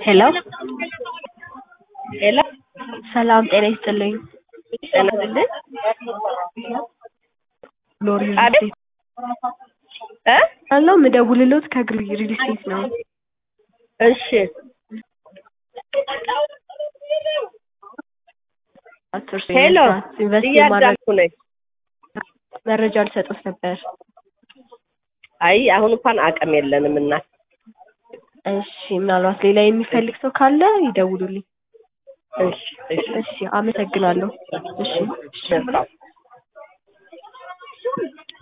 ሄሎ ሄሎ ሰላም ጤና ይስጥልኝ። ጤና ይስጥልኝ። ሎሪ ሪል አቤት ስቴት እ አለው ምደውልሎት ከግሪ ሪል ስቴት ነው። እሺ አትርሱ ሄሎ ኢንቨስት የማድረግ እያዳምኩ ነኝ። መረጃ ልሰጡት ነበር። አይ አሁን እንኳን አቅም የለንም እና እሺ ምናልባት ሌላ የሚፈልግ ሰው ካለ ይደውሉልኝ። እሺ እሺ እሺ አመሰግናለሁ። እሺ እሺ መልካም